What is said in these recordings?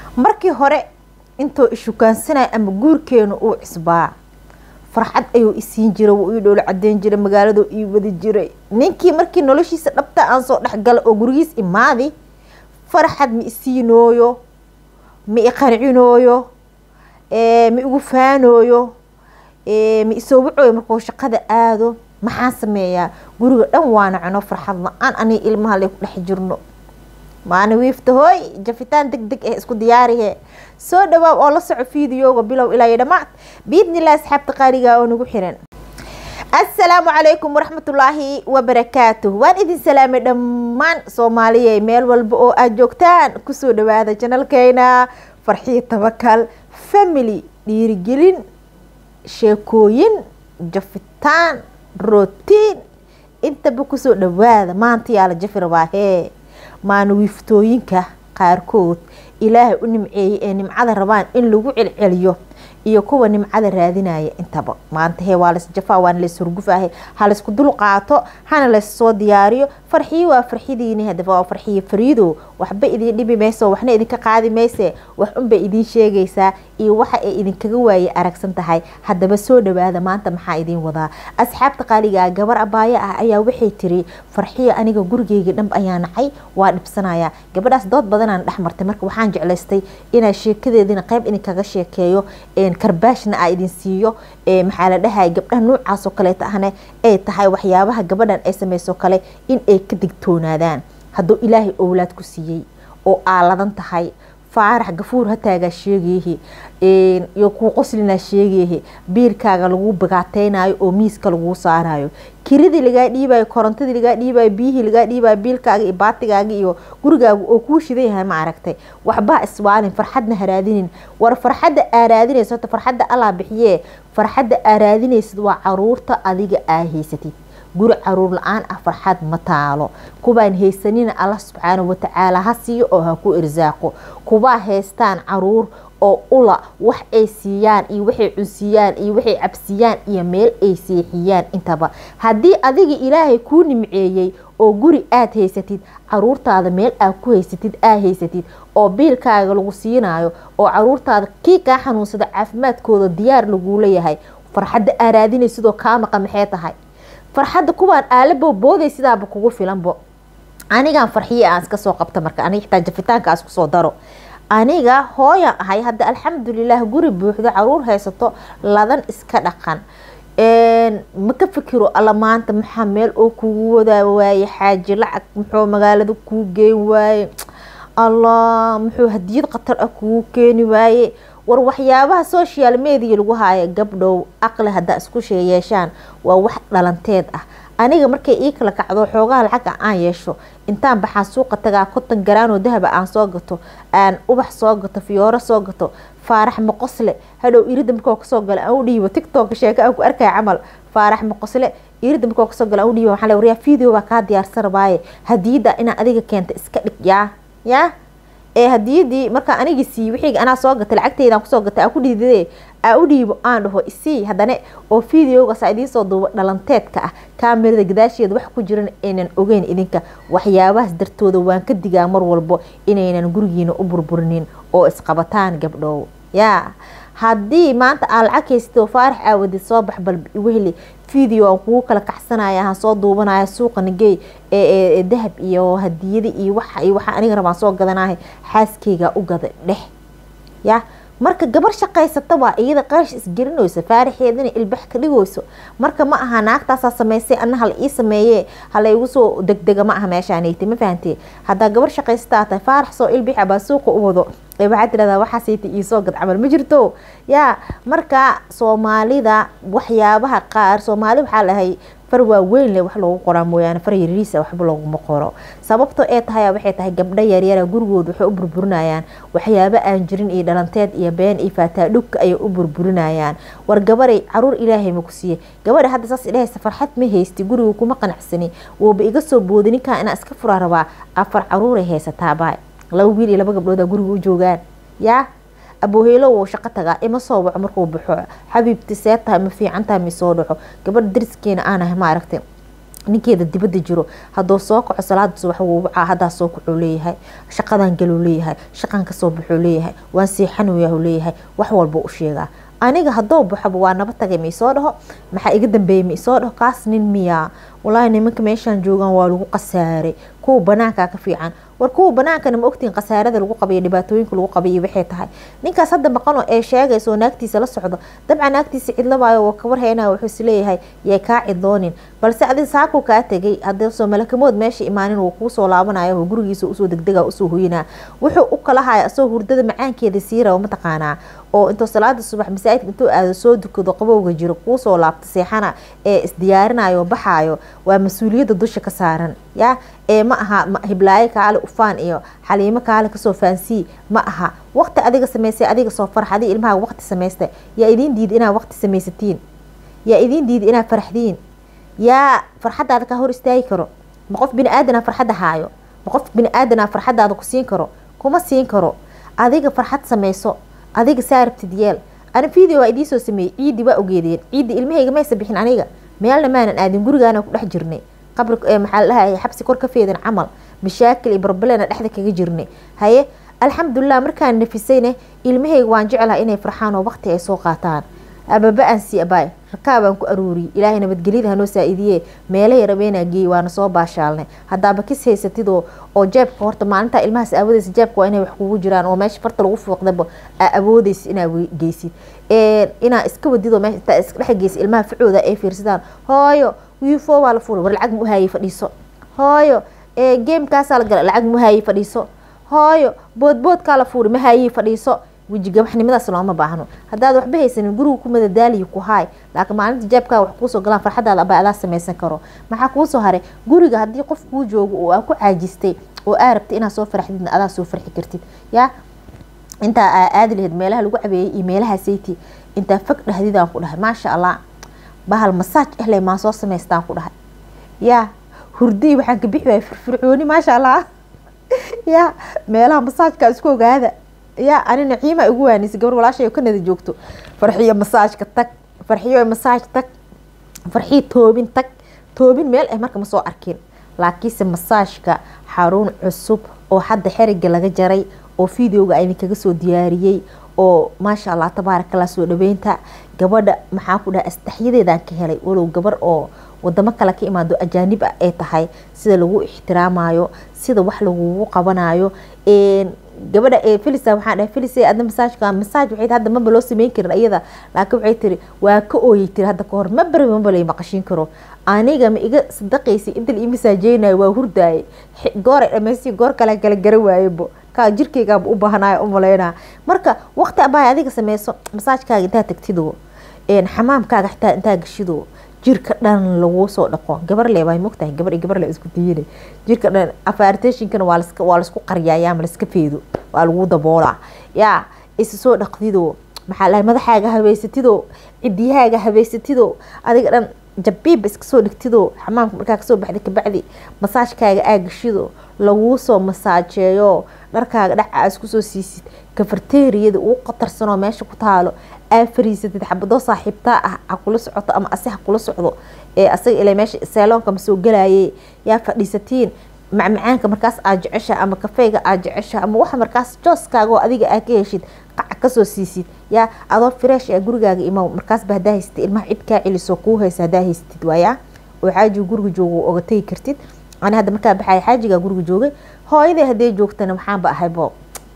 markii hore intoo ishukaansanaya ama guurkeenu uu cisbaa farxad ayuu isiin jiray wuu ii dhoola cadeyn jiray magaaladu ii wadi jiray ninkii markii noloshiisa dhabta aan soo dhexgala oo gurigiis imaadi farxad ma isiinooyo ma iqancinooyo ma igu faanooyo ma isoo wacooyo markuu shaqada aado maxaan sameeyaa guriga dhan waana cuno farxad la-aan aniga ilmaha lay ku dhex jirno maana wiifta hooy jafitaan deg deg ah isku diyaarihe soo dhawaab oo la soco fiidiyooga bilow ilaa iyo dhamaad biidnilah asxaabta qaaliga oo nagu xiran assalaamu calaykum waraxmatullaahi wabarakaatuh waan idin salaamay dhammaan soomaaliya meel walba oo aad joogtaan kusoo dhawaada janalkeena farxiyo tabakal family dhiirigelin sheekooyin jafitaan rotiin intaba kusoo dhawaada maanta yaa la jafi rabaa hee maana wiiftooyinka qaarkood ilaahay u nimceeyey ee nimcada rabaan in lagu celceliyo iyo kuwa nimcada raadinaya intaba maanta hee waa laysjafaa waana lays hurgufaahe ha laysku dul qaato hana layssoo diyaariyo farxiyo waa farxidiini hadaba waa farxiyo fariido waxba idin dhibi mayso waxna idinka qaadi mayse wax unbay idiin sheegaysaa iyo waxa ay idinkaga waaye aragsan tahay haddaba soo dhawaada maanta maxaa idiin wadaa asxaabta qaaligaa gabar abaayo ah ayaa waxay tiri farxiyo aniga gurigeyga dhanb ayaa nacay waa dhibsanaya gabadhaas dood badanaan dhex martay marka waxaan jeclaystay inaa sheekadeedina qayb idinkaga sheekeeyo karbaashna aa idin siiyo maxaa la dhahay gabdhaha noocaasoo kaleeta ahna ay tahay waxyaabaha gabadhan ay samayso kale in ay ka digtoonaadaan hadduu ilaahay owlaad ku siiyey oo aaladan tahay faarax gafuur hataagaa sheegayahi iyo kuu qoslinaa sheegayahi biirkaaga lagu bagaateynayo oo miiska laguu saarayo kiridii lagaa dhiibayo korontadii lagaa dhiibayo biyihii lagaa dhiibayo biilkaaga iyo baatigaaga iyo gurigaaga oo kuu shidan yahay ma aragtay waxbaa iswaalin farxadna haraadinin war farxadda aa raadinaysa horta farxadda allaa bixiyee farxadda aa raadinaysid waa caruurta adiga aa haysatid guri caruur la-aan ah farxad ma taalo kubaan haysanina alla subxaana watacaala ha siiyo oo ha ku irsaaqo kubaa haystaan caruur oo ula wax ay siiyaan iyo waxay cunsiiyaan iyo waxay cabsiyaan iyo meel ay seexiyaan intaba haddii adiga ilaahay kuu nimceeyey oo guri aad haysatid caruurtaada meel aad ku haysatid aa haysatid oo biilkaaga lagu siinayo oo caruurtaada kii kaa xanuunsada caafimaadkooda diyaar laguu leeyahay farxadda aa raadinay sidoo kaa maqa maxay tahay farxadda kuwaan aalabo booday sidaaba kugu filanbo anigaan farxiye aan iska soo qabta marka aniga xitaa jafitaanka aan isku soo daro aniga hooyan ahay hadda alxamdulilah guri buuxdo caruur haysato ladan iska dhaqan ma ka fikiro alla maanta maxaa meel oo kugu wadaa waaye xaaji lacag muxuu magaalada kuu geyn waaye allah muxuu hadiyad khatar ah kugu keeni waaye war waxyaabaha social media lagu haayo gabdhow aqli haddaa isku yeeshaan waa wax dhalanteed ah aniga markay ii kala kacdo xoogaha lacaga aan yeesho intaan baxaan suuqa tagaa konton garaanoo dahaba aan soo gato aan ubax soo gato fiyooro soo gato faarax maqosle hadhow irida markoo kasoo gala aan u dhiibo tictok sheeka aan ku arkaya camal faarax maqosle irida markoo kasoo gala aan u dhiibo waxaa le waryaa video baa kaa diyaarsan rabaaye hadiyada inaa adiga keenta iska dhig yaa yaa ee hadiyadii markaa anigi siiy wixii anaa soo gatay lacagteydaan kusoo gatay aan ku dhiidade aa u dhiibo aan dhaho isii haddana oo videogaasa idiinsoo duuba dhalanteedka ah kaamirada gadaasheeda wax ku jiran aynan ogeyn idinka waxyaabahaas dartooda waan ka digaa mar walbo inaynan gurigiina u burburinin oo isqabataan gabdhow yaa haddii maanta aa lacag haystoo faarax aawadid soo bax bal wehli video aan kugu kala kaxsanaya aan soo duubanaya suuqa nagey ee dahab iyo hadiyada iyo waxa iyo waxa aniga rabaan soo gadanahay xaaskeyga u gada dhex ya marka gabar shaqaysata waa iyada qarash isgelinayso faaraxeedana ilbax ka dhigayso marka ma aha naagtaasaa sameysay ana hala ii sameeye halaygu soo degdega ma aha meeshaanayta ma fahantee haddaa gabar shaqaysataa tahay faarax soo ilbix baa suuqa u wado waxaa tirahdaa waxaasayta iisoo gad camal ma jirto yaa marka soomaalida waxyaabaha qaar soomaali waxaa lahay far waaweyn leh wax loogu qoraa mooyaane far yariisa waxba looguma qoro sababto ee tahay waxay tahay gabdho yaryara gurigooda waxay u burburinayaan waxyaabo aan jirin iyo dhalanteed iyo been iyo faataa dhugka ayay u burburinayaan war gabaray caruur ilaahay ma ku siiye gabadha hadda saas idhahaysa farxad ma haysti guriga kuma qanacsani wooba iga soo boodi ninkaa inaa iska furaa rabaa afar caruuray haysataabaa laba wiil iyo laba gabdhooda guriga u joogaan yaa abooheylo wuu shaqo tagaa ima soo waco markuu baxo xabiibti see tahay ma fiican tahay ma soo dhaco gabadha dariskeena aanahay ma aragtay ninkeeda dibada jiro haduu soo kaco salaada subax wuu wacaa hadaa soo kacuu leeyahay shaqadan galuu leeyahay shaqan kasoo baxuu leeyahay waan seexanuyah leeyahay wax walba u sheegaa aniga haduu baxoba waa naba tagay ma isoo dhaho maxaa iga dambeeyay ma isoo dhaho kaas nin miyaa walaahi nimanka meeshaan joogaan waa lagu qasaaray kuwa banaankaa ka fiican war kuwa banaankana ma ogtiin khasaarada lagu qabayo dhibaatooyinka lagu qabayo waxay tahay ninkaas hadda maqano ee sheegaysa oo naagtiisa la socdo dabcan naagtiisa cidlabaayo oo kabar heynaya wuxuu is leeyahay yay kaa cidloonin balse adi saakuu kaa tegay haddii soo malakamood meesha imaanin uu kuusoo laabanayo oo gurigiisa usoo degdega usoo hoyinaa wuxuu u kala haya asoo hurdada macaankeeda sii raba mataqaanaa oo intuu salaada subax masaajidka intuu aado soo dukado qabowga jiro kuusoo laabta seexana ee isdiyaarinayo baxaayo waa mas-uuliyadda dusha ka saaran ya ee ma aha hiblaayo kaale ufaan iyo xaliimo kaale kasoo faansii ma aha waqti adiga samaysay adiga soo farx adi ilmaha waqti samaysta yaa idiin diida inaad waqti samaysatiin yaa idiin diida inaad farxdiin yaa farxadaada ka hor istaagi karo ma qof bini aadana farxadda haayo ma qof bini aadana farxadaada ku siin karo kuma siin karo adiga farxad samayso adiga saa rabtid yeel ani video waa idiin soo sameeyey ciidii waa ogeedeen ciidii ilmahayga maysa bixin aniga meelna maanan aadin gurigaana ku dhex jirnay qabri maxaa ladhahay xabsi kor ka feedan camal mashaakil iyo barbalena dhexda kaga jirnay haye alxamdulilah markaan nafisayne ilmahayga waan jeclaha inay farxaan oo waqti ay soo qaataan ababa aan sii abaay rakaabaan ku aruuriyey ilaahay nabadgelyada hanoo saa-idiye meelahay rabeenaa geeyey waana soo baashaalnay haddaaba kis haysatid oo oo jeebka horta maalintaa ilmahaas awoodeysa jeebka waa inay wax kugu jiraan oo meesha farta lagu fuuqdaba aa awoodeysa inaa geysid inaa iska wadid oo meesha intaa iska dhex geysa ilmaha ficooda ay fiirsadaan hooyo wiifo waa la fuulay war lacag muhaayey fadhiiso hooyo gamekaasaa la gala lacag muhaayey fadhiiso hooyo boodboodkaa la fuulay mahaayey fadhiiso weji gabaxnimadaas looma baahno haddaad waxba haysanin guriga ku madadaaliyo ku haay laakiin maalinta jeebkaa wax kuusoo galaan farxadaada aba adaa samaysan karo maxaa kuusoo haray guriga haddii qof kuu joogo oo aa ku caajistay oo aa rabtay inaad soo farxdidna adaa soo farxi kartid yaa intaa aa aadi lahayd meelaha lagu cabeeyey iyo meelaha sayti intaa fog dhahdidaan ku dhahay maasha allah bahal masaaj ehle maan soo samaystaan ku dhahay yaa hurdii waxaan ka bixi waaya firfircooni maasha allah yaa meelaha masaajka isku ogaada yaa ani naciima igu waanisa gabar walaashay ka nada joogto farxiyo masaajka tag farxiyo masaaj tag farxiyo toobin tag toobin meel ah marka ma soo arkin laakiinse masaajka xarun cusub oo hadda xeriga laga jaray oo videoga a idinkaga soo diyaariyey oo maasha allah tabaarakallah soo dhaweynta gabadha maxaa ku dhaha astaxyadeedaan ka helay walow gabar oo wadamo kale ka imaado ajaanib ah ay tahay sida lagu ixtiraamayo sida wax lagugu qabanayo gabadha filisa waxaan dhahay filisa adna masaajka masaaj waxay hadda maba loo sameyn karin iyada laakiin waxay tiri waa ka ooyey tiri hadda kahor ma bari maba lay maqashin karo aniga ma iga sadaqaysay inta la ii masaajeynayo waa hurdaayay goor ay dhamaystay goor kale kala gara waayebo kaa jirkaygaaba u baahanayo u malaynaa marka waqti abaa adiga sameyso masaajkaaga intaa tagtido xamaamkaaga xitaa intaa gashido jirka dhan laguu soo dhaqo gabar le waa mogtahay gabar iyo gabar le isku diyine jirka dhan afartationkana waa laska waa laisku qariyaayaa ma laska feedo waa lagu daboolaa yaa isa soo dhaqdido maxaa lahay madaxaaga habeysatido cidiyahaaga habeysatido adiga dhan jabiibba iska soo dhigtido xamaamka markaa kasoo baxda kabacdi masaajkaaga aa gashido laguu soo masaajeeyo dharkaaga dhac aa isku soo siisid kafarteeriyada uu qatarsanoo meesha ku taalo aa fariisatid xabadoo saaxiibtaa ah ha kula socoto ama ase ha kula socdo ee asaga ila meesha seeloonka ma soo galaye yaa fadhiisatiin macmacaanka markaas aad jecesha ama kafeyga aad jecesha ama waxa markaas jooskaaga oo adiga aa ka heshid qac kasoo siisid yaa adoo fresh ee gurigaaga imo markaasba hadaa haysatid ilmaha cid kaa celiso kuu haysa hadaa haysatid waayaa oo xaajiga guriga joogo oga tegi kartid ani hadda markaa baxaya xaajigaa guriga joogay hooyaday hadday joogtana maxaanba ahaybo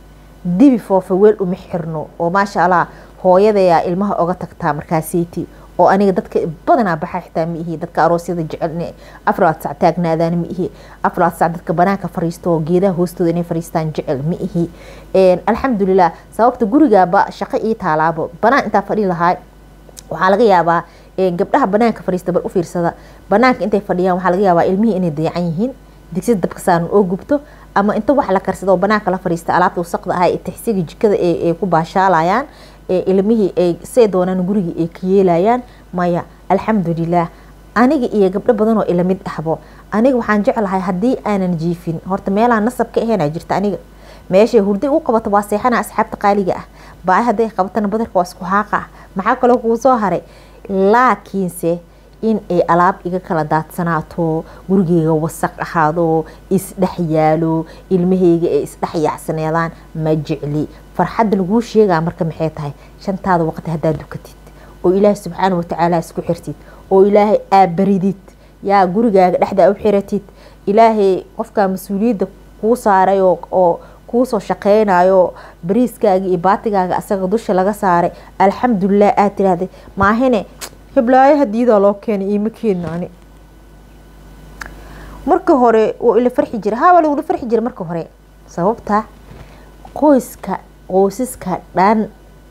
dibi foofa weel uma xirno oo maasha allah hooyadayaa ilmaha oga tagtaa markaaseyti oo aniga dadka badanaa baxa xitaa ma ihi dadka aroosyada jecel afraad sac taagnaadaan ma ihi afraad sac dadka banaanka fariisto oo geedaha hoostooda inay fariistaan jecel ma ihi alxamdulilah sababta gurigaaba shaqo ii taalaabo banaan intaa fadhi lahaa waxaa laga yaabaa gabdhaha banaanka fadhiista bal u fiirsada banaanka intay fadhiyaan waxaa laga yaabaa ilmihii inay dayacan yihiin digsida dabka saaran oo gubto ama inta wax la karsado oo banaanka la fadhiista alaabta wasaqda ah ee tixsiga jikada ay ku baashaalayaan ilmihii ay say doonaan gurigii ay ka yeelayaan maya alxamdulilah aniga iyo gabdho badan oo ilamid ahbo aniga waxaan jeclahay haddii aanan jiifin horta meelaan nasab ka ahaynaa jirta aniga meeshay hurday u qabato waa seexana asxaabta qaaliga ah baay hadday qabatana badarka waa isku haaqa ah maxaa kaloo kuu soo haray laakiinse in ay alaab iga kala daadsanaato gurigeyga wasaq ahaado isdhex yaalo ilmaheyga ay isdhex yaacsaneedaan ma jecli farxadda laguu sheegaa marka maxay tahay shantaada waqti haddaad dukatid oo ilaahay subxaana watacaala isku xirtid oo ilaahay aabaridid yaa gurigaaga dhexdaa u xiratid ilaahay qofkaa mas-uuliyadda kuu saaray oo kuusoo shaqeynayo bariiskaaga iyo baatigaaga asaga dusha laga saaray alxamdulilah aad tiraahday maahine hiblaayo hadiidaa loo keenay iima keena ani marka hore wuu ila farxi jira haa waa lagula farxi jira marka hore sababta qoyska qoysaska dhan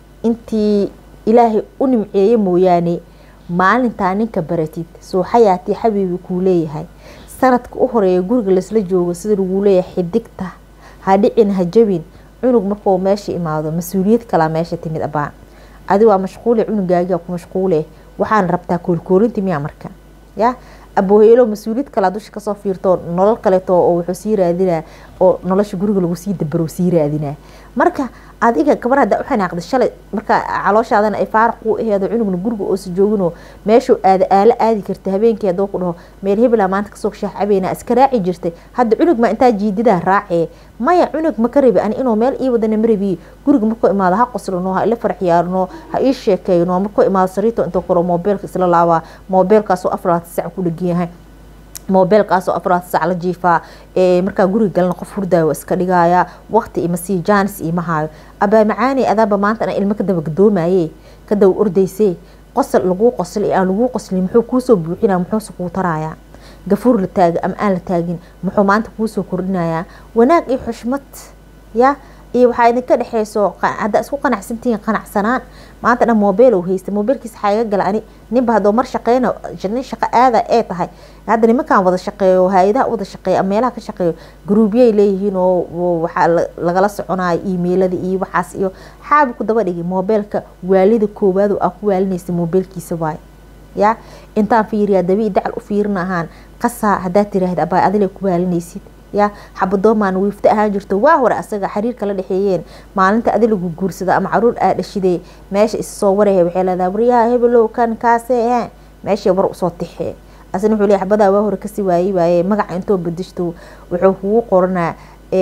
intii ilaahay u nimceeye mooyaane maalintaa ninka baratid soo xayaatii xabiibi kuu leeyahay sanadka u horeeya guriga laisla joogo sida laguu leeyahay xidigta ha dhicin ha jabin cunug markuu meesha imaado mas-uuliyad kalaa meesha timid abaa adi waa mashquule cunugaagia ku mashquule waxaana rabtaa koolkoolinti miyaa marka ya abooheelo mas-uuliyad kalaa dusha kasoo fiirto nolol kaleeto oo wuxuu sii raadinaa oo nolosha guriga lagu sii dabaro sii raadinaa marka adiga gabar haddaa u xanaaqda shalay marka calooshaadana ay faaraq kuu aheedo cunugna guriga oosa jooginoo meeshuu aada aalo aadi karta habeenkii haddoo ku dhaho meel hebela maanta kasoo shaax cabeynaa iska raaci jirtay hadda cunug ma intaa jiididaa raacee maya cunug ma ka rabi ani inuu meel ii wadana ma rabiye guriga markuu imaado ha qoslano ha ila farxyaarno ha ii sheekeyno markuu imaado sariito intuu koro moobeelka isla laabaa moobeelkaasoo afraad sac ku dhegan yahay moobeelkaasoo afraad sac la jiifaa markaa guriga galna qof hurdaayo iska dhigaya waqti ima sii jaanis iima haayo abaa macaani adaaba maanta ana ilmo kadaba gadoomaye kadaba ordayse qosol laguu qosl aan laguu qoslin muxuu kuusoo buuxina muxuuse kuu tarayaa gafuur la taaga ama aan la taagin muxuu maanta kuusoo kordhinayaa wanaag iyo xushmad ya iyo waxaa idinka dhexeyso haddaa isku qanacsantihiin qanacsanaan maanta dhan mobeel haysta mobeelkiisa waxaa iga gala ani ninba haddoo mar shaqeyna nin shaqo aada ee tahay hadda nimankan wada shaqeeyo hay-adaha wada shaqeeyo ama meelaha ka shaqeeyo gruubyay leeyihiin oo waxaa lagala soconayo emailada iyo waxaas iyo xaabi ku daba dhigay mobeelka waalida koowaad oo aa ku waalinaysa mobeelkiisa waay ya intaan fiiriyaa dabii dacal u fiirin ahaan qasaa haddaad tiraahda abaa adile ku waalinaysid ya xabadoomaan wiifta ahaan jirto waa hore asaga xiriirka la dhexeeyeen maalinta adi lagu guursada ama caruur aa dhashidee meesha issoo waraya waxay leedahay waryaha hebelow kan kaase he meeshay war usoo tixee asna wuxuu leeyahay xabadaa waa hore kasii waayey waaye magaca intoo bedeshto wuxuu kugu qoranaa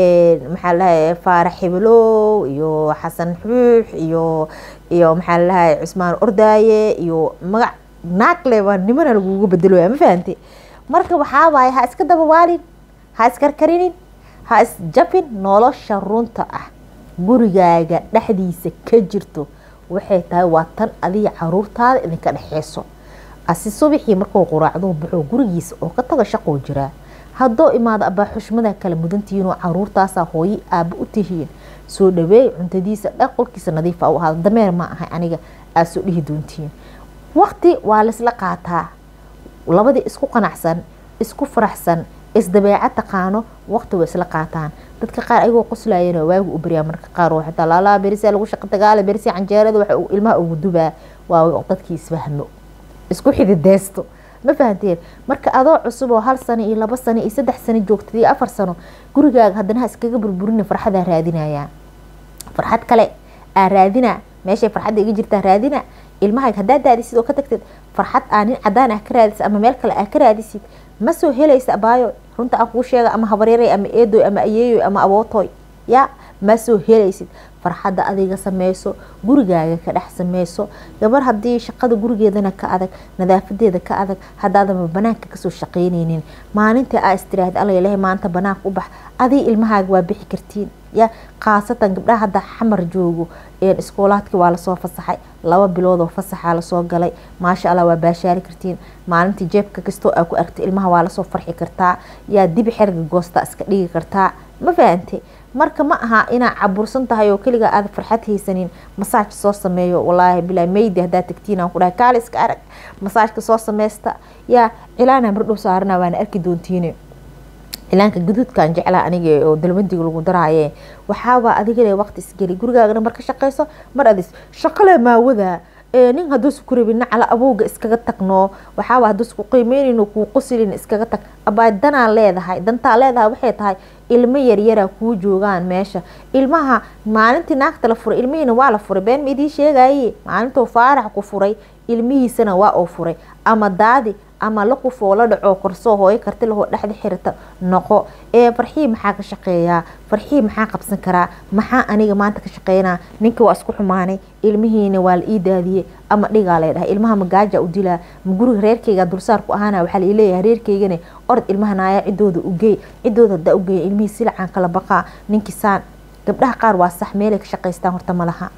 maxaa lahay faarax hebelow iyo xasan xuux iyo iyo maxaa lahay cusmaan ordaaye iyo magac naagle baa nimana lagugu bedelooya ma fahante marka waxaa waaye ha iska daba waalin ha iskarkarinin ha isjabin nolosha runta ah gurigaaga dhexdiisa ka jirto waxay tahay waa tan adiga caruurtaada idinka dhexeyso asi subaxii markuu quraacduu baxo gurigiisa oo ka taga shaqoo jiraa haddoo imaado abaa xushmada kala mudantihiinoo caruurtaasaa hooyo aaba u tihiin soo dhaweey cuntadiisa dhaq qolkiisa nadiifa u ahaado dameer ma ahay aniga aad soo dhihi doontiin waqti waa laysla qaataa labadii isku qanacsan isku faraxsan isdabeecad taqaano waqti way isla qaataan dadka qaar ayagoo qoslayana waagu u baryaa marka qaar oo xitaa laalaa berisia lagu shaqa dagaala berisia canjeerada waxa ilmaha ugu dubaa waa dadkii isfahmo isku xidideysto ma fahanteen marka adoo cusub oo hal sano iyo labo sano iyo saddex sano joogtad iyo afar sano gurigaaga haddana ha iskaga burburina farxadaa raadinayaa farxad kale aa raadina meeshay farxadda iga jirtaa raadina ilmaha haddaa daadisid oo ka tagtid farxad aa nin cadaan ah ka raadisid ama meel kale aa ka raadisid ma soo helaysa abaayo runta aan kuu sheega ama habareeray ama eedoy ama ayeeyoy ama abootoy ya ma soo helaysid farxadda adiga sameyso gurigaaga ka dhex sameyso gabar haddii shaqada gurigeedana ka adag nadaafadeeda ka adag haddaadaba banaanka kasoo shaqeyneynin maalinta aa istiraahda alla ilahay maanta banaanka u bax adii ilmahaaga waa bixi kartiin ya khaasatan gabdhaha hadda xamar joogo iskoolaadkii waa lasoo fasaxay laba biloodoo fasaxaa lasoo galay maasha allah waa baashaari kartiin maalintii jeebka kastoo aa ku argta ilmaha waa lasoo farxi kartaa yaa dibi xerga goosta iska dhigi kartaa ma fahante marka ma aha inaa cabursan tahay oo keligaa aada farxad haysanin masaaj soo sameeyo walaahi bilaa meydi haddaa tagtiin aan ku dhahay kaali iska arag masaajka soo sameysta yaa cilaana mardhow saarana waana arki doontiine cilaanka gaduudkan jeclaa aniga oo dalbandiga lagu daraaye waxaabaa adigale waqti isgeli gurigaagana mar ka shaqeyso mar adis shaqale maawada nin hadduusa ku rabin nacala awowga iskaga tagno waxaaba hadduusa ku qiimeynayno kuu qosilin iskaga tag abaa danaa leedahay dantaa leedahay waxay tahay ilmo yaryara kuu joogaan meesha ilmaha maalintii naagta la furay ilmihiina waa la furay been ma idiin sheegaye maalintuu faarax ku furay ilmihiisana waa uu furay ama daadi ama la qufoo la dhaco korsoo hooyo karti lahoo dhexda xirata noqo ee farxii maxaa ka shaqeeyaa farxii maxaa qabsan karaa maxaa aniga maanta ka shaqeynaa ninka waa isku xumaanay ilmihiina waa la ii daadiyey ama dhigaa lay dhahay ilmaha magaaja u dilaa ma guriga reerkeyga dulsaar ku ahaana waxaa laleeyahay reerkeygana orod ilmaha naayaa cidooda ugeey cidooda hadaa ugeeya ilmihii silacaan kala baqaa ninkii saan gabdhaha qaar waa sax meelay ka shaqaystaan horta ma laha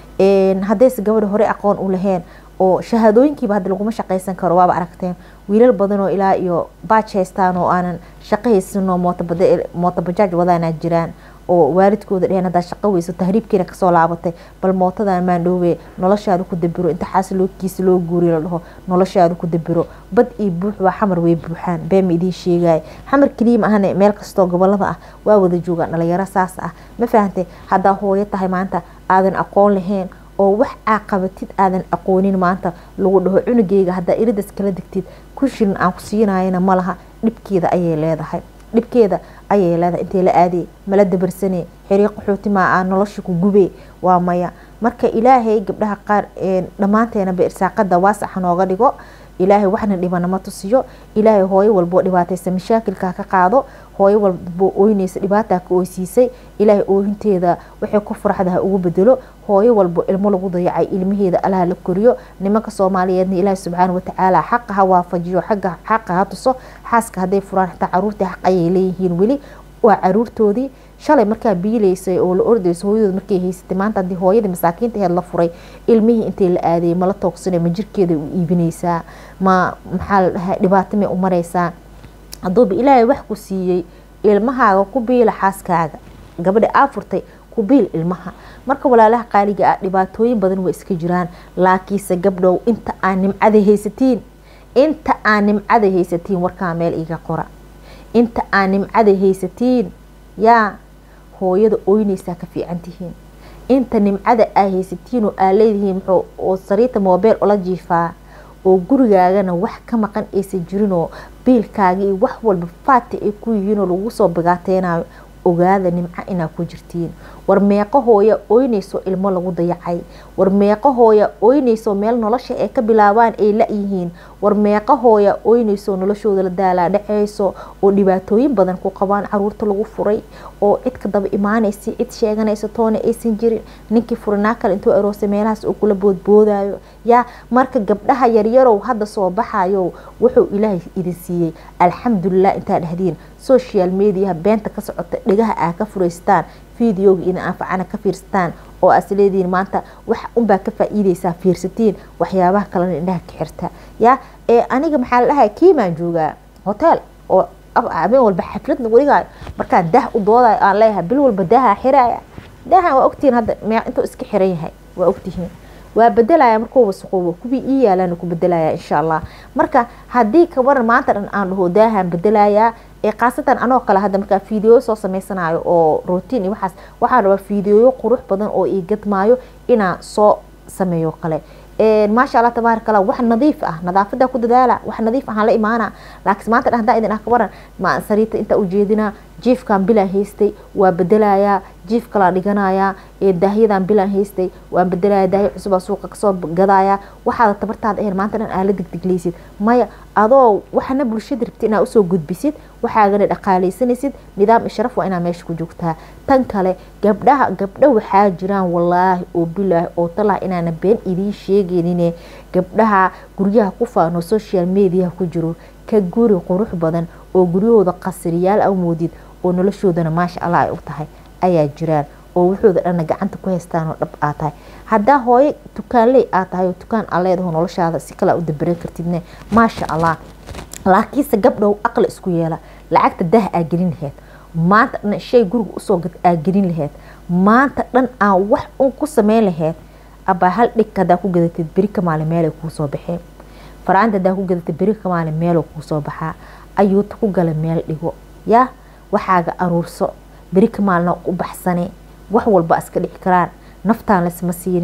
haddayse gabadha hore aqoon u laheen oo shahaadooyinkiiba hadda laguma shaqaysan karo waaba aragteen wiilal badan oo ilaa iyo baaj haystaan oo aanan shaqo haysanoo mootabajaaj wadaana jiraan oo waalidkooda dheheen haddaa shaqo weyso tahriibkiina kasoo laabatay bal mootadan maandhoowe noloshaada ku dabiro inta xaas lookiisa loo guuriyo la dhaho noloshaada ku dabiro bad iyo buux waa xamar way buuxaan been ma idiin sheegaya xamar keliya ma ahane meel kastoo gobolada ah waa wada joogaan dhalinyaro saas ah ma fahantay haddaa hooyo tahay maanta aadan aqoon lahayn oo wax caaqabatid aadan aqoonin maanta lagu dhaho cunugeyga haddaa iridas kala degtid kun shilin aan ku siinayana malaha dhibkeeda ayay leedahay dhibkeeda ayay leedahay intay la aadey mala dabarsane xiriiq qaxootimaa aa nolosha ku gubee waa maya marka ilaahay gabdhaha qaar dhammaanteenaba irsaaqada waasaxa nooga dhigo ilaahay waxna dhibanama tusiyo ilaahay hooyo walboo dhibaataysa mashaakilka ka qaado hooyo walboo ooynaysa dhibaataa ka oysiisay ilaahay oohinteeda waxay ku faraxda ha ugu bedelo hooyo walbo ilmo lagu dayacay ilmaheeda allaha la koriyo nimanka soomaaliyeedna ilaahay subxaana watacaala xaqa ha waafajiyo xagga xaqa ha tuso xaaska hadday furaan xitaa caruurtii xaq ayay leeyihiin weli waa caruurtoodii shalay markaa biilaysay oo la ordayso hooyadood markay haysatay maanta haddii hooyadii masaakiinta aheed la furay ilmihii intay la aadayay mala toogsana ma jirkeeda u iibinaysaa ma maxaa la dhahay dhibaato may u maraysaa hadduuba ilaahay wax ku siiyey ilmahaaga ku biila xaaskaaga gabadha aa furtay ku biil ilmaha marka walaalaha qaaliga ah dhibaatooyin badan way iska jiraan laakiinse gabdhow inta aan nimcada haysatiin inta aan nimcada haysatiin warkaa meel iga qora inta aan nimcada haysatiin yaa hooyada ooynaysaa ka fiican tihiin inta nimcada aa haysatiin oo aa leedihiin muxuu oo sariirta moobeel ula jiifaa oo gurigaagana wax ka maqan aysan jirinoo biilkaaga iyo wax walba faati ay ku yihiinoo lagu soo bigaateynayo ogaada nimco inaa ku jirtiin war meeqo hooya ooynayso ilmo lagu dayacay war meeqo hooya ooynayso meel nolosha ay ka bilaabaan ay la-yihiin war meeqo hooya ooynayso noloshooda la daalaa dhaceyso oo dhibaatooyin badan ku qabaan caruurta lagu furay oo cid ka daba imaanaysa cid sheeganaysa toona aysan jirin ninkii furinaa kale intuu aroosay meelahaas uu kula boodboodayo yaa marka gabdhaha yaryarow hadda soo baxayo wuxuu ilaahay idin siiyey alxamdulilah intaa dhehdiin social mediaha beenta ka socota dhegaha aa ka furaystaan videoga ina anfacana ka fiirsataan oo aas leedihiin maanta wax unbaa ka faa-iideysaa fiirsatiin waxyaabaha kalena indhaha ka xirta yaa ee aniga maxaa la dhahay kiimaan joogaa hotel oo habeen walba xaflad lagu dhigaayo markaan dah u doodayo aan leeyahay bil walba daaha xiraya daahan waa ogtihiin hadda me intuu iska xiran yahay waa ogtihiin waa bedelaya markuu wasaqoobo kuwii ii yaalaan ku bedelaya insha allah marka haddii kabaran maanta dhan aan dhaho daahan bedelayaa ee khaasatan anoo kale hadda markaa fiideoyo soo sameysanayo oo rotiin iyo waxaas waxaan rabaa fiideoyo qurux badan oo ii gadmaayo inaan soo sameeyo kale maasha allah tabaarak allah wax nadiif ah nadaafada ku dadaala wax nadiif ahaan la imaana laakiin maanta dhan hadaa idin ah kabaran ma sariirta intaa ujeedinaa jiifkan bilaan haystay waa bedelayaa jiif kalaa dhiganayaa daahyadan bilaan haystay waan bedelaya daahya cusubaa suuqa kasoo gadaya waxaada tabartaada ahayn maanta dhan aa la degdegleysid maya adoo waxana bulshada rabti inaa usoo gudbisid waxaagana dhaqaaleysanaysid nidaam ishraf waa inaa meesha ku joogtaa tan kale gabdhaha gabdho waxaa jiraan walaahi oo bilaahi oo talah inaana been idiin sheegeynine gabdhaha guryaha ku faano social mediaha ku jiro ka guri qurux badan oo guryahooda qasriyaal a moodid oo noloshoodana maasha allah ay u tahay ayaa jiraan oo wuxooda dhanna gacanta ku haystaan oo dhab aa tahay haddaa hooyo tukaanley aa tahay oo tukaan aa leedaho noloshaada si kale u dabaran kartidne maasha allah laakiinse gabdhow aqli isku yeela lacagta dah aa gelin laheyd maanta dhan shay guriga usoo gad aa gelin laheyd maanta dhan aan wax un ku sameyn laheyd abaa hal dhig hadaa ku gadatid beri ka maalin meelay kuu soo baxeen faraanta hadaa ku gadatid beri ka maalin meeloo kuu soo baxaa ayuuta ku gala meel dhigo yaa waxaaga aruurso beri ka maalina u baxsane wax walba iska dhici karaan naftaan laysma siinin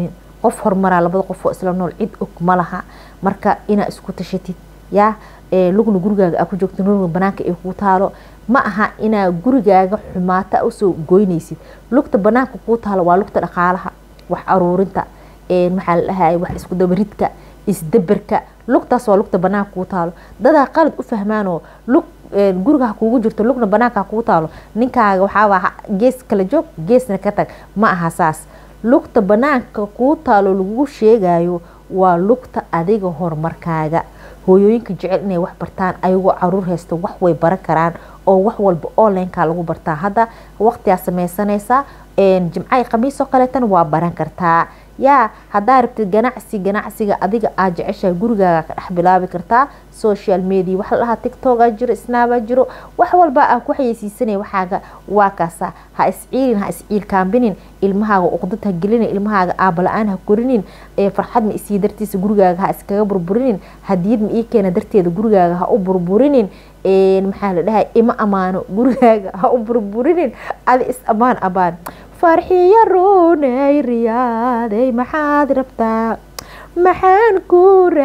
qof horumaraa labada qof oo isla nool cid og ma laha marka inaa isku tashatid yaa lugna gurigaaga aa ku joogto lugna banaanka ay kuu taalo ma aha inaa gurigaaga xumaata usoo goynaysid lugta banaanka kuu taalo waa lugta dhaqaalaha wax aruurinta maxaa la dhahay wax isku dabaridka isdaberka lugtaas waa lugta banaanka kuu taalo dadaa qalad u fahmaanoo lug guriga ha kuugu jirto lugna banaanka ha kuu taalo ninkaaga waxaaba gees kala joog geesna ka tag ma aha saas lugta banaanka kuu taalo lagu sheegayo waa lugta adiga horumarkaaga hooyooyinka jecel inay wax bartaan ayagoo caruur haysto wax way baran karaan oo wax walba onlineka lagu bartaa hadda waqtigaa sameysanaysaa jimcayi khamiisoo kaleetana waa baran kartaa yaa haddaa rabtid ganacsi ganacsiga adiga aad jeceshahay gurigaaga ka dhex bilaabi kartaa social media waxa la dhahaa tictokaa jiro snaabaa jiro wax walba aa ku xayeysiisanaya waxaaga waa kaasa ha isciilin ha isciilkaambinin ilmahaaga uqdad ha gelinin ilmahaaga aabala-aan ha korinin farxad ma isii dartiisa gurigaaga ha iskaga burburinin hadiyad ma ii keena darteeda gurigaaga ha u burburinin maxaa la dhahay ima amaano gurigaaga ha u burburinin adi is amaan abaan farxiyo runay riyaaday maxaad rabtaa maxaan ku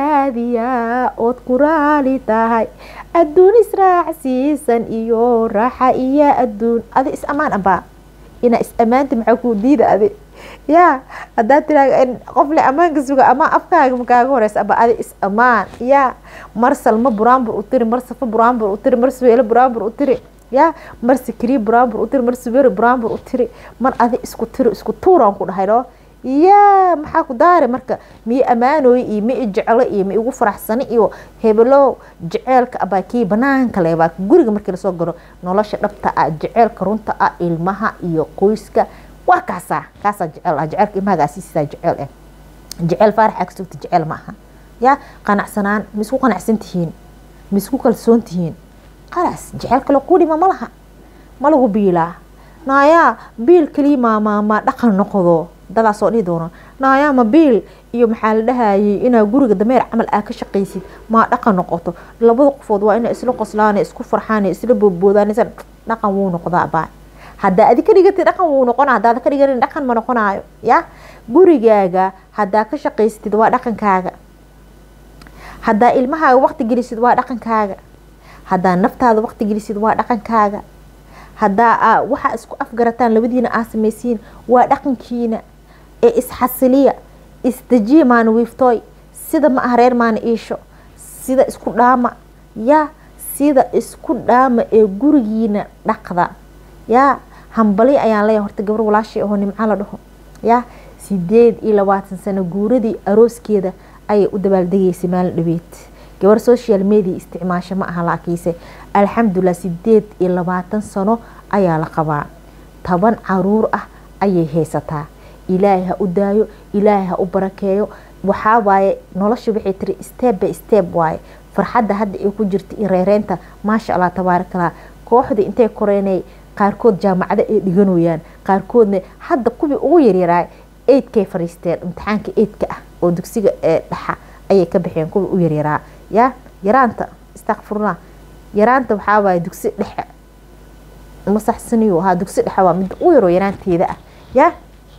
raadiyaa ood ku raali tahay adduun israacsiisan iyo raaxa iyo adduun adi is amaan abaa inaa is ammaanta maxaa kuu diida adi yaa haddaa tiraa qof le ammaanka suga amaa afkaaga makaaga horeysa aba adi is ammaan yaa mar salmo buraanbur u tiri mar safo buraanbur u tiri mar suweelo buraanbur u tiri ya mar sikrii buraanbur u tiri mar suberi buraanbur u tiri mar adi isku tiri isku tuuraan ku dhahay no yaa maxaa ku daare marka mii ammaanooy iyo mi i jeclo iyo mi igu faraxsani iyo hebelow jeceelka abaa kii banaanka lebaa guriga markii lasoo galo nolosha dhabta ah jeceelka runta ah ilmaha iyo qoyska waa kaasaa kaasaa jecel ah jeceelka ilmahagaasiisisaa jeceel eh jeceel faarax aa kasugta jeceel ma aha yaa qanacsanaan ma isku qanacsan tihiin ma isku kalsoon tihiin qalaas jeceel kale kuu dhima ma laha ma lagu biilaa naayaa biil kaliya maamaamaa dhaqan noqdo dadaa soo dhihi doono naayaa ma biil iyo maxaa la dhahayay inaa guriga dameer camal aa ka shaqaysid maa dhaqan noqoto labada qofood waa ina isla qoslaan isku farxaan isla boodboodaan dhaqan wuu noqdaa baa haddaa adi ka dhigatid dhaqan wuu noqona haddaad ka dhiganin dhaqan ma noqonayo ya gurigaaga haddaa ka shaqaysatid waa dhaqankaaga haddaa ilmahaaga waqti gelisid waa dhaqankaaga haddaa naftaada waqti gelisid waa dhaqankaaga haddaa waxaa isku afgarataan labadiina aa samaysiin waa dhaqankiina ee isxasiliya isdejiya maana wiiftooy sida ma ah reer maana iisho sida isku dhaama yaa sida isku dhaama ee gurigiina dhaqda yaa hambali ayaan leeyahay horta gabar walaashii ahoo nimco la dhaho yaa sideed iyo labaatan sano guuradii arooskeeda ayay u dabaaldegaysay maalin dhabeed gabar social media isticmaasho ma aha laakiinse alxamdulilah sideed iyo labaatan sano ayaa la qabaa toban caruur ah ayay haysataa ilaahay ha u daayo ilaahay ha u barakeeyo waxaa waaye nolosha waxay tiri step by step waaye farxadda hadda ay ku jirta iyo reereynta maasha allah tabaarakallah kooxdii intay koreynay qaarkood jaamacado ay dhiganayaan qaarkoodna hadda kuwii ugu yaryaraay eidkay fariisteen imtixaanka eidka ah oo dugsiga dhaxa ayay ka baxeen kuwii u yaryaraa ya yaraanta istakfurlah yaraanta waxaa waaye dugsi dhexe masaxsaniyo haa dugsi dhexe waa mid u yaroo yaraanteeda ah ya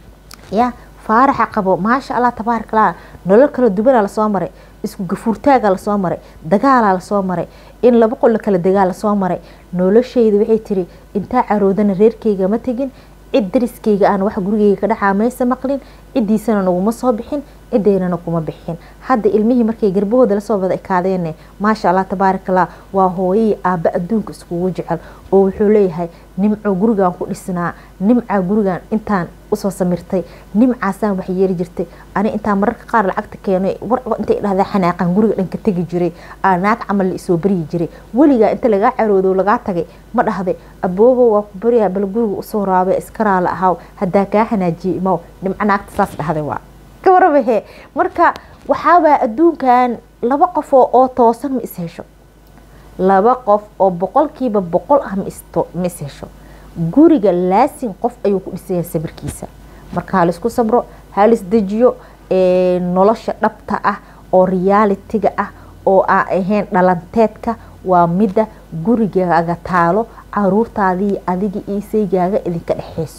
ya faaraxa qabo maasha allah tabaarakallah nolol kala duwanaa lasoo maray isku gafuurtaaga lasoo maray dagaalaa lasoo maray in laba qol kala degaa lasoo maray noloshayda waxay tiri intaa caroodana reerkeyga ma tegin cid dariskeyga aan wax gurigeyga ka dhaxaa maysa maqlin cidiisana naguma soo bixin cideynana kuma bixin hadda ilmihii markay garbahooda lasoo wada ekaadeene maasha allah tabaarakallah waa hooyayii aabba adduunka iskugu jecel oo wuxuu leeyahay nimco gurigan ku dhisnaa nimcaa gurigan intaan usoo samirtay nimcaasaan wax yeeri jirtay ani intaa mararka qaar lacagta keenay war intay dhahdaa xanaaqan guriga dhanka tegi jiray aa naag camal la isoo baryi jiray weligaa inta lagaa caroodo lagaa tagay ma dhahday aboobo waa ku baryaa bal guriga usoo raabay iska raala ahaw haddaa kaa xanaajiyey imaw nimco naagta saas dhahday waa kawarabahee marka waxaabaa adduunkan laba qof oo toosan ma is hesho laba qof oo boqolkiiba boqol ah ma is hesho guriga laasin qof ayuu ku dhisaya sabirkiisa marka halaisku sabro halis dejiyo nolosha dhabta ah oo realitiga ah oo aan ahayn dhalanteedka waa midda gurigaaga taalo caruurtaadii adiga iyo saygaaga idinka dhexeyso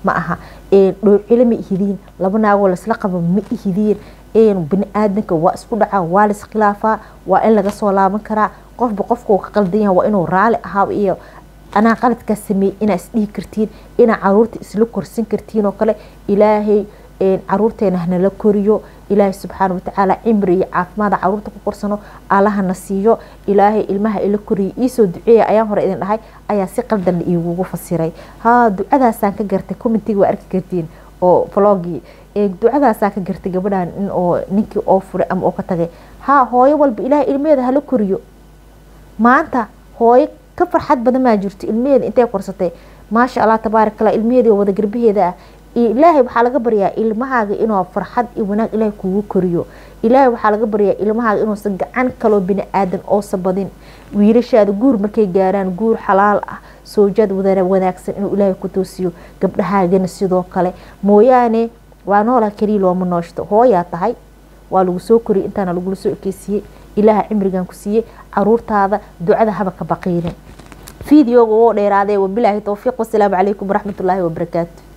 ma aha dhoocilo ma ihidiin laba naagoo laisla qabo ma ihidiin bini aadanka waa isku dhacaa waa la iskhilaafaa waa in laga soo laaban karaa qofba qofkuu ka qaldan yaha waa inuu raali ahaa iyo anaa qaladkaa sameeyey inaa isdhihi kartiin inaa caruurta isla korsan kartiin oo kale ilaahay caruurteena hanala koriyo ilaahay subxaana watacaala cimri iyo caafimaada caruurta ku korsano allahana siiyo ilaahay ilmaha ila koriyo iisoo duceeya ayaan hore idin dhahay ayaa si qaldan la iigugu fasiray ha ducadaasaan ka gartay commentiga waa arki kartiin oo vlogii ducadaasaan ka gartay gabadhan in oo ninkii oo furay ama oo ka tagay ha hooyo walba ilaahay ilmeheeda hala koriyo maanta hooyo ka farxad badan maa jirto ilmeheeda intay korsatay maasha allah tabaarak allah ilmeheeda wada garbaheeda ah ilaahay waxaa laga baryaa ilmahaaga inuu farxad iyo wanaag ilaahay kugu koriyo ilaahay waxaa laga baryaa ilmahaaga inuusan gacan kaloo bini aadan oosa badin wiilashaada guur markay gaaraan guur xalaal ah soojaad wanaagsan inuu ilaahay ku toosiyo gabdhahaagana sidoo kale mooyaane waa noolaa keliya looma nooshto hooyaa tahay waa lagu soo koriyay intaana lagula soo ekeysiiyey ilaaha cimrigan ku siiyey caruurtaada ducada haba ka baqiinin fideoga oo dheeraadee wabilaahi towfiiq wasalaamu calaykum waraxmatullaahi wabarakaatu